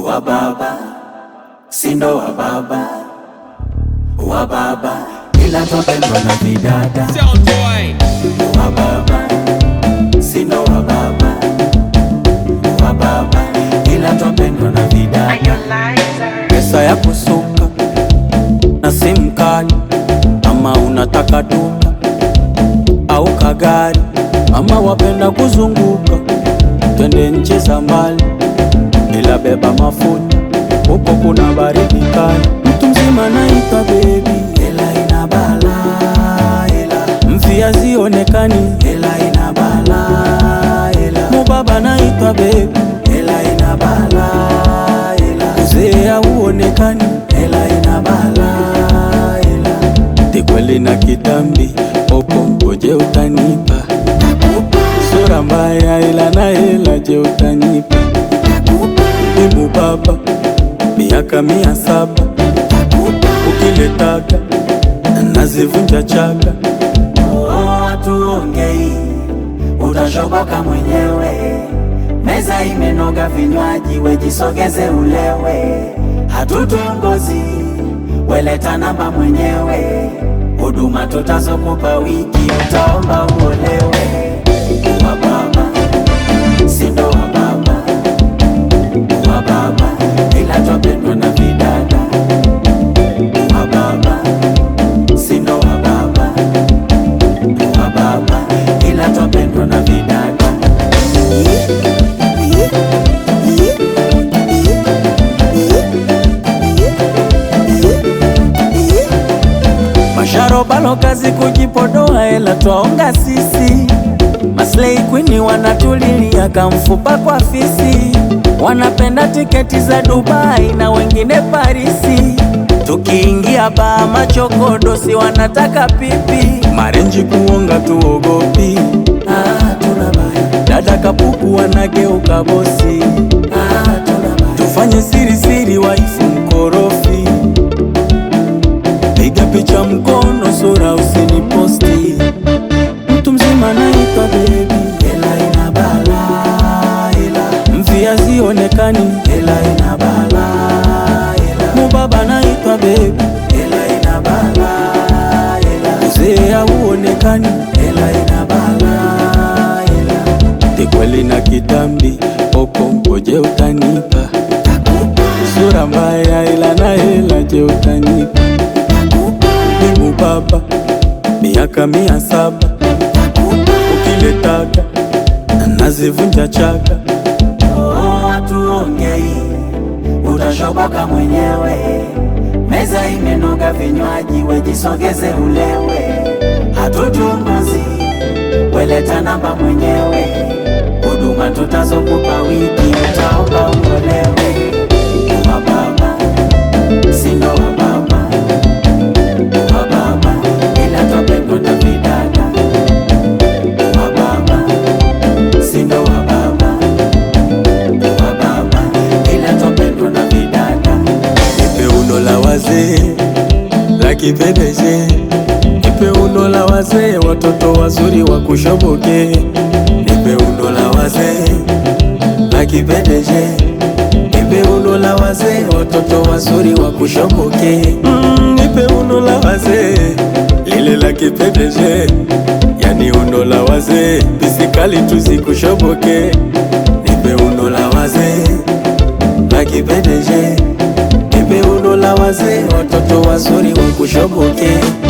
wa baba, sindo wa baba, wa baba, ila twapendwa na vidada Sound boy. wa baba, sindo wa baba, wa baba, ila twapendwa na vidada pesa ya kusuka na simu kali, ama unataka duka au kagari, ama wapenda kuzunguka, twende nchi za mbali, ila beba mafuta, huko kuna baridi kali. Mtu mzima naitwa bebi, hela ina bala, hela mvia zionekani, hela ina bala, hela mubaba naitwa bebi, hela ina bala, hela uzee hauonekani, hela ina bala, hela tikweli na kitambi, popo ngoje utanipa sura mbaya, ila na hela, je utanipa Imu baba miaka mia saba ukiletaka nazivunja chaka. Tuongei utashoboka mwenyewe, meza imenoga, vinywaji wejisogeze ulewe, hatutongozi weleta namba mwenyewe, huduma tutazokupa wiki utaomba uolewe. Wa baba sindo wa baba wa baba ila twapendwa na vidada wa baba sindo wa baba wa baba ila twapendwa na vidada masharobalo kazi kujipodoa ela twaonga sisi Maslay Queen wanatulilia kamfupa kwa fisi, wanapenda tiketi za Dubai na wengine Parisi. Tukiingia baa machokodo, si wanataka pipi, marenji kuonga tuogopi. Ah, tuna baya. Dada kapuku wanageuka bosi. Ah, tuna baya. Tufanye siri siri, waifu mkorofi, piga picha mkono, sura usiniposti mtu mzima naitwa bebi, hela ina bala, hela mvia zionekani, hela ina bala, hela mubaba naitwa bebi, hela ina bala, hela uzee hauonekani, hela ina bala, hela tikweli na kitambi, popo ngoje utanipa sura mbaya, ila na hela, je utanipa Imu baba miaka mia saba ukiletaka nazivunja chaka. Tuongei utashoboka mwenyewe, meza imenoga, vinywaji wejisogeze ulewe, hatutunguzi weleta namba mwenyewe, huduma tutazokupa wiki utaomba uolewe. Wa baba sindo wa baba wa baba ila twapendwa na vidada wa baba sindo wa baba wa baba ila twapendwa na vidada nipe uno la wazee la kipedeje nipe uno la wazee watoto wazuri wa kushoboke nipe uno la wazee la kipedeje nipe uno la wazee watoto wazuri wa kushoboke mm, nipe uno la wazee lile la kipedeje yani uno la wazee pisikali tuzikushoboke nipe uno la wazee la kipedeje nipe uno la wazee watoto wazuri wa kushoboke